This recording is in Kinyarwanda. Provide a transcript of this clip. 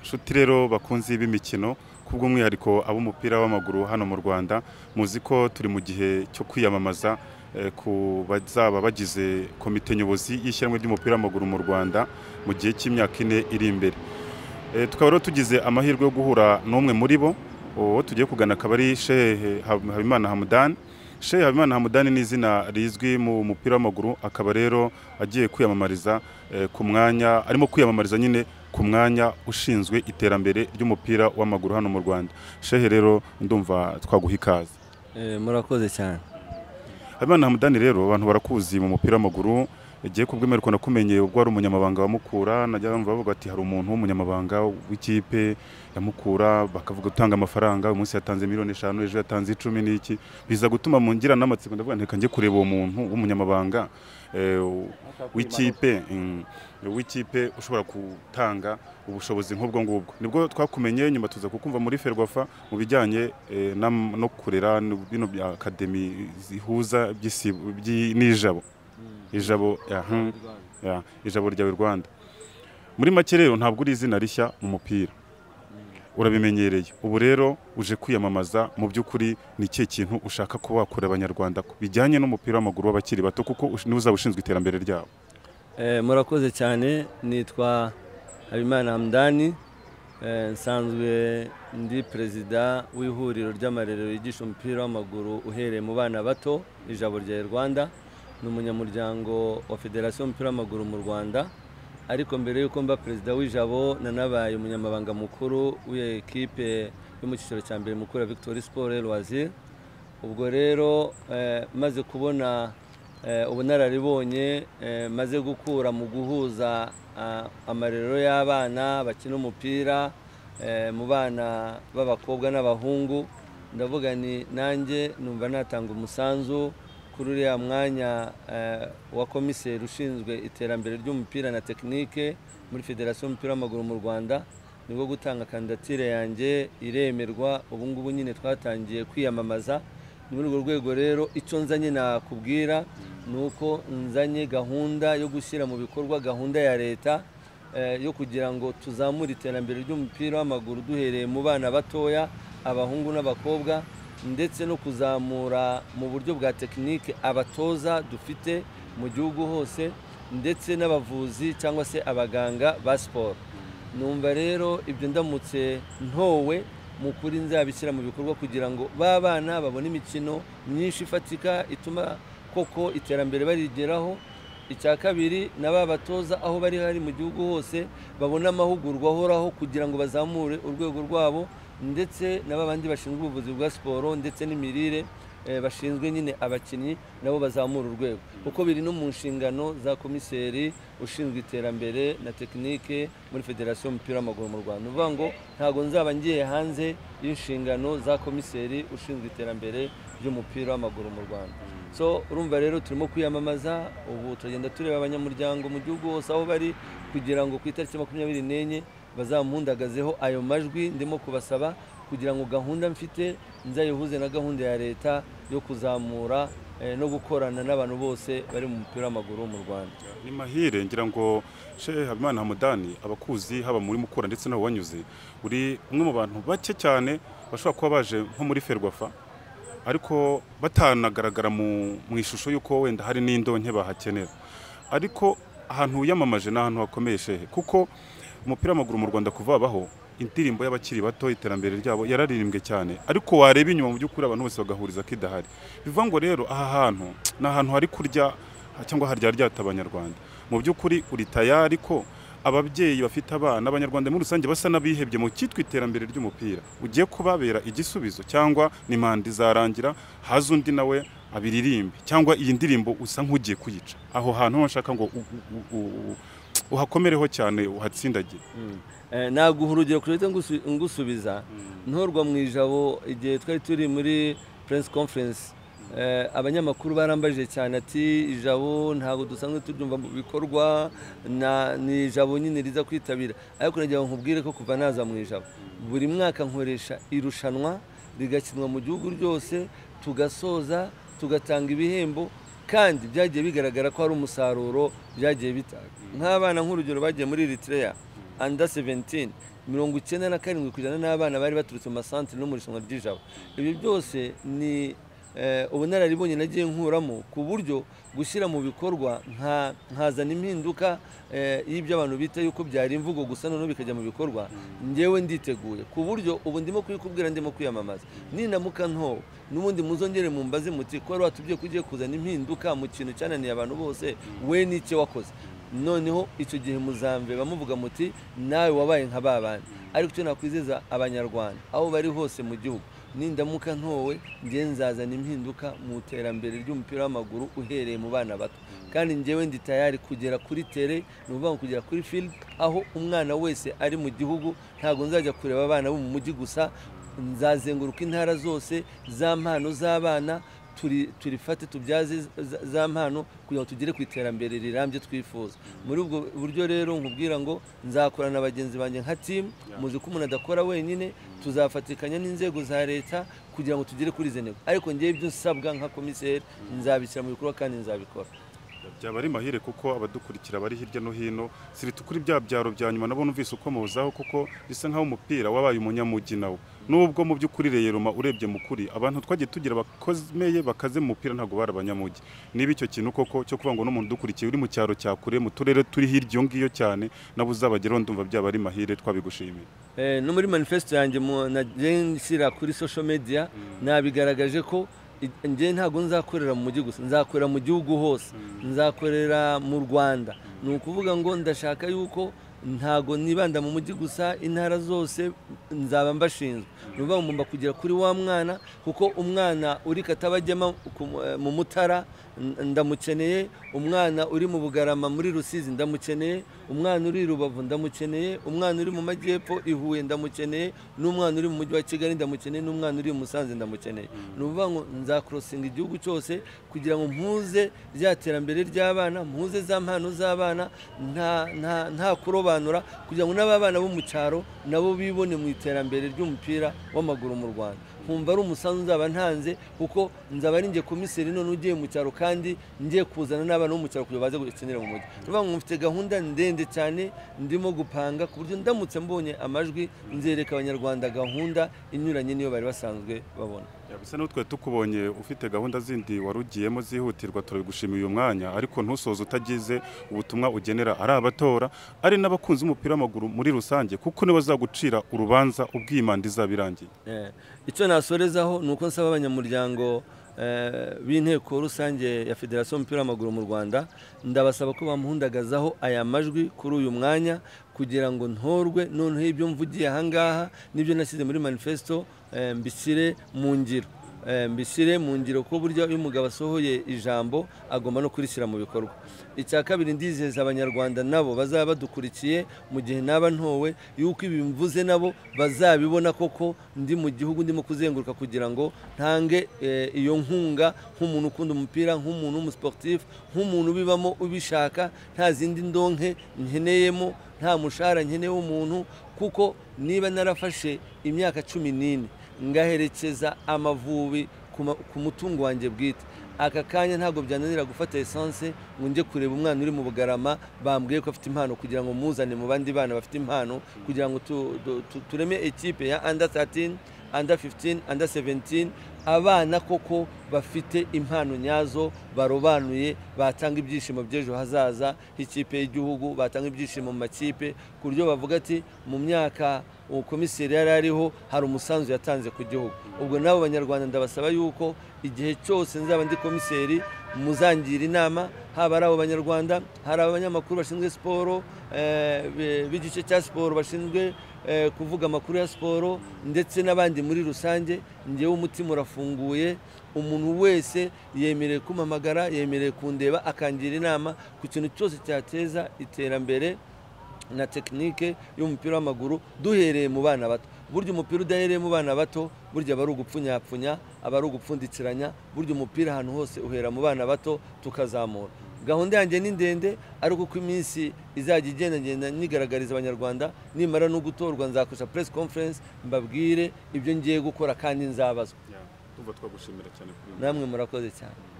nshuti rero bakunzi b'imikino kubw'umwihariko ab'umupira w'amaguru hano mu rwanda muzi ko turi mu gihe cyo kwiyamamaza eh, ku bazaba bagize komite nyobozi y'ishyirahamwe ry'umupira w'amaguru mu rwanda mu gihe cy'imyaka ine iri imbere Eh, tukaba rero tugize amahirwe yo guhura n'umwe muri bo uwo tugiye kugana akaba ari shehe Hab- habimana hamudani shehe habimana hamudani ni izina rizwi mu mupira w'amaguru akaba rero agiye kwiyamamariza eh, ku mwanya arimo kwiyamamariza nyine ku mwanya ushinzwe iterambere ry'umupira w'amaguru hano mu rwanda shehe rero ndumva twaguha ikaze Eh, murakoze cyane habimana hamudani rero abantu barakuzi mu mupira w'amaguru igihe kubwemera ukuntu nakumenye ubwo wari umunyamabanga wa Mukura najya numva bavuga ati hari umuntu w'umunyamabanga w'ikipe ya Mukura bakavuga utanga amafaranga uyu munsi yatanze miliyoni eshanu ejo yatanze icumi n'iki biza gutuma mu ngira n'amatsiko ndavuga nti reka njye kureba uwo muntu w'umunyamabanga eh, w'ikipe mm, w'ikipe ushobora gutanga ubushobozi nk'ubwo ngubwo nibwo twakumenye nyuma tuza kukumva muri ferwafa mu bijyanye eh, n'am- no kurera n- bino bya akademi zihuza by'isibo- by'i- n'ijabo ijabo aha, ya, ijabo ryawe rwanda muri make rero ntabwo uri izina rishya mu mupira urabimenyereye ubu rero uje kwiyamamaza mu by'ukuri ni ikihe kintu ushaka kuba wakora abanyarwanda ku bijyanye n'umupira w'amaguru w'abakiri bato kuko ush- niwe uzaba ushinzwe iterambere ryabo Eh, murakoze cyane nitwa habimana hamdani Eh, nsanzwe ndi perezida w'ihuriro ry'amarerero yigisha umupira w'amaguru uhereye mu bana bato ijabo rya rwanda ni umunyamuryango wa federasiyo y'umupira w'amaguru mu rwanda ariko mbere y'uko mba perezida w'ijabo nanabaye umunyamabanga mukuru w'iyo ekipe yo mu cyiciro cya mbere mukuru ya victoire sport et loisir ubwo rero eh, maze kubona eh, ubunararibonye eh, maze gukura mu guhuza ah, amarerero y'abana bakina umupira eh, mu bana b'abakobwa n'abahungu ndavuga ni nanjye numva natanga umusanzu kuri uriya mwanya eh, wa komiseri ushinzwe iterambere ry'umupira na tekinike muri federasiyo y'umupira w'amaguru mu rwanda nibwo gutanga kandidatire yanjye iremerwa ubu ngubu nyine twatangiye kwiyamamaza ni muri urwo rwego rero icyo nzanye nakubwira ni uko nzanye gahunda yo gushyira mu bikorwa gahunda ya leta eh, yo kugira ngo tuzamure iterambere ry'umupira w'amaguru duhereye mu bana batoya abahungu n'abakobwa ndetse no kuzamura mu buryo bwa tekinike abatoza dufite mu gihugu hose ndetse n'abavuzi cyangwa se abaganga ba siporo numva rero ibyo ndamutse ntowe mu kuri nzabishyira mu bikorwa kugira ngo ba bana babone imikino myinshi ifatika ituma koko iterambere barigeraho icya kabiri na ba batoza aho bari hari mu gihugu hose babone amahugurwa ahoraho kugira ngo bazamure urwego rwabo ndetse na ba bandi bashinzwe ubuvuzi bwa siporo ndetse n'imirire eh, bashinzwe nyine abakinnyi nabo bazamura urwego kuko biri no mu nshingano za komiseri ushinzwe iterambere na tekinike muri federasiyo y'umupira w'amaguru mu rwanda ni ukuvuga ngo ntabwo nzaba ngiye hanze y'inshingano za komiseri ushinzwe iterambere ry'umupira w'amaguru mu rwanda so urumva rero turimo kwiyamamaza ubu turagenda tureba abanyamuryango mu gihugu hose aho bari kugira ngo ku itariki makumyabiri n'enye bazampundagazeho ayo majwi ndimo kubasaba kugira ngo gahunda mfite nzayihuze na gahunda ya leta yo kuzamura eh, no gukorana n'abantu bose bari mu mupira w'amaguru mu rwanda ni mahire ngira ngo shehe habimana hamudani abakuzi haba muri mukura ndetse n'aho wanyuze uri umwe mu bantu bake cyane bashobora kuba baje nko muri ferwafa ariko batanagaragara mu mu ishusho y'uko wenda hari n'indonke bahakenera ariko ahantu wiyamamaje ni ahantu hakomeye shehe kuko umupira w'amaguru mu rwanda kuva wabaho indirimbo y'abakiri bato iterambere ryabo yararirimbwe cyane ariko wareba inyuma mu by'ukuri abantu bose bagahuriza ko idahari bivuga ngo rero aha hantu ni ahantu hari kurya cyangwa harya ryata abanyarwanda mu by'ukuri uri tayari ko ababyeyi bafite abana abanyarwanda muri rusange basa n'abihebye mu cyitwa iterambere ry'umupira ugiye kubabera igisubizo cyangwa ni manda izarangira haza undi nawe abiririmbe cyangwa iyi ndirimbo usa nk'ugiye kuyica aho hantu ho nshaka ngo u- u- u- u- uhakomereho cyane uhatsindagire Eh, naguha urugero kuri uhite ngusubiza ntorwa mu ijabo igihe twari turi muri press conference Eh, abanyamakuru barambajije cyane ati ijabo ntabwo dusanzwe turyumva mu bikorwa na- ni ijabo nyine riza kwitabira ariko nagira ngo nkubwire ko kuva naza mu ijabo buri mwaka nkoresha irushanwa rigakinwa mu gihugu ryose tugasoza tugatanga ibihembo kandi byagiye bigaragara ko hari umusaruro byagiye bitanga nk'abana nk'urugero bagiye muri Eritrea anda seventini mirongo icyenda na karindwi ku ijana n'abana bari baturutse mu masantire no mu irushanwa ry'ijabo ibyo byose ni eh, ubunararibonye nagiye nkuramo ku buryo gushyira mu bikorwa nka- nkazana impinduka eh, y'ibyo abantu bita yuko byari imvugo gusa noneho bikajya mu bikorwa ngewe nditeguye ku buryo ubu ndimo kubikubwira ndimo kwiyamamaza ninamuka ntowe n'ubundi muzongere mumbaze muti ko wari watubwiye ko ugiye kuzana impinduka mu kintu cyananiye abantu bose we n'icyo wakoze noneho icyo gihe muzambe bamuvuga muti nawe wabaye nka ba bandi ariko icyo nakwizeza abanyarwanda aho bari hose mu gihugu nindamuka ntowe njye nzazana impinduka mu iterambere ry'umupira w'amaguru uhereye mu bana bato kandi njyewe ndi tayari kugera kuri tere ni ukuvuga ngo kugera kuri field aho umwana wese ari mu gihugu ntabwo nzajya kureba abana bo mu mujyi gusa nzazenguruka intara zose za mpano z'abana turi turifate tubyaze za- za mpano kugira ngo tugere ku iterambere rirambye twifuza muri ubwo buryo rero nkubwira ngo nzakorana na bagenzi banjye nka timu muzi ko umuntu adakora wenyine tuzafatikanya n'inzego za leta kugira ngo tugere kuri izi ntego ariko ngewe ibyo nsabwa nka komiseri nzabishyira mu bikorwa kandi nzabikora byaba ari mahire kuko abadukurikira bari hirya no hino sirita kuri bya byaro bya nyuma nabo numvise ukomozaho kuko bisa nk'aho umupira wabaye umunyamujyi nawo nubwo mu by'ukuri reyeroma urebye mu kuri abantu twagiye tugira bakomeye bakaze mu mupira ntabwo bari abanyamujyi niba icyo kintu koko cyo kuvuga ngo n'umuntu udukurikiye uri mu cyaro cya kure mu turere turi hirya iyo ngiyo cyane nabo uzabageraho ndumva byaba ari mahire twabigushimiye Eh, no muri manifesto yanjye mu- nagiye nshyira kuri social media nabigaragaje ko i- njye ntabwo nzakorera mu mujyi gusa nzakorera mu gihugu hose nzakorera mu rwanda ni ukuvuga ngo ndashaka yuko ntago nibanda mu mujyi gusa intara zose nzaba mbashinzwe ni ukuvuga ngo ngomba kugera kuri wa mwana kuko umwana uri katabagema ku mu- eh, mu mutara n- ndamukeneye umwana uri mu bugarama muri rusizi ndamukeneye umwana uri i rubavu ndamukeneye umwana uri mu majyepfo i huye ndamukeneye n'umwana uri mu mujyi wa kigali ndamukeneye n'umwana uri i musanze ndamukeneye ni ukuvuga ngo nzakorosinga igihugu cyose kugira ngo mpuze rya terambere ry'abana mpuze za mpano z'abana nta- nta- nta kurobanura kugira ngo n'ababana bo mu cyaro nabo bibone mu iterambere ry'umupira w'amaguru mu rwanda nkumva ari umusanzu nzaba ntanze kuko nzaba ari njye komiseri none ugiye mu cyaro kandi ngiye kuzana n'abana bo mu cyaro kugira ngo baze gukenera mu mujyi ni ukuvuga ngo mfite gahunda ndende cyane ndimo gupanga ku buryo ndamutse mbonye amajwi nzereka abanyarwanda gahunda inyuranye n'iyo bari basanzwe babona Ya, bisa n'aho twari tukubonye ufite gahunda zindi wari ugiyemo zihutirwa turabigushimiye uyu mwanya ariko ntusoze utagize ubutumwa ugenera ari abatora ari n'abakunzi b'umupira w'amaguru muri rusange kuko nibo bazagucira urubanza ubwimanda izaba irangiye Eh, icyo nasorezaho ni uko nsaba abanyamuryango eh, b'inteko rusange ya federasiyo y'umupira w'amaguru mu rwanda ndabasaba ko bamuhundagazaho aya majwi kuri uyu mwanya kugira ngo ntorwe noneho ibyo mvugiye ahangaha n'ibyo nashyize muri manifesto eh, mbishyire mu ngiro Eh, mbishyire mu ngiro ko burya iyo umugabo asohoye ijambo agomba no kurishyira mu bikorwa icya kabiri ndizeza abanyarwanda nabo bazaba badukurikiye mu gihe naba ntowe yuko ibi mvuze nabo bazabibona koko ndi mu gihugu ndimo kuzenguruka kugira ngo ntange eh, iyo nkunga nk'umuntu ukunda umupira nk'umuntu w'umusiporutifu nk'umuntu ubibamo ubishaka nta zindi ndonke nkeneyemo nta mushahara nkeneye w'umuntu kuko niba narafashe imyaka cumi n'ine ngaherekeza amavubi ku ma- ku mutungo wanjye bwite aka kanya ntabwo byananira gufata esanse ngo njye kureba umwana uri mu bugarama bambwiye ko afite impano kugira ngo muzane mu bandi bana bafite impano kugira ngo tu- tu- tu- tureme ekipe ya under 13 under 15 under 17 abana koko bafite impano nyazo barobanuye batanga ibyishimo by'ejo hazaza h'ikipe y'igihugu batanga ibyishimo mu makipe ku buryo bavuga ati mu myaka uwo komiseri yari ariho hari umusanzu yatanze ku gihugu ubwo nabo banyarwanda ndabasaba yuko igihe cyose nzaba ndi komiseri muzangira inama haba ari abo banyarwanda hari abanyamakuru bashinzwe siporo eh, be- b'igice cya siporo bashinzwe eh, kuvuga amakuru ya siporo ndetse n'abandi muri rusange ngewe umutima urafunguye umuntu wese yemerewe kumpamagara yemerewe kundeba akangira inama ku kintu cyose cyateza iterambere na tekinike y'umupira w'amaguru duhereye mu bana bato burya umupira udahereye mu bana bato burya aba ari ugupfunyapfunya aba ari ugupfundikiranya burya umupira ahantu hose uhera mu bana bato tukazamura gahunda yanjye ni ndende ariko uko iminsi izajya igenda ngenda nigaragariza abanyarwanda nimara no gutorwa nzakoresha press conference mbabwire ibyo ngiye gukora kandi nzabazwa tumva twagushimira cyane kuri namwe murakoze cyane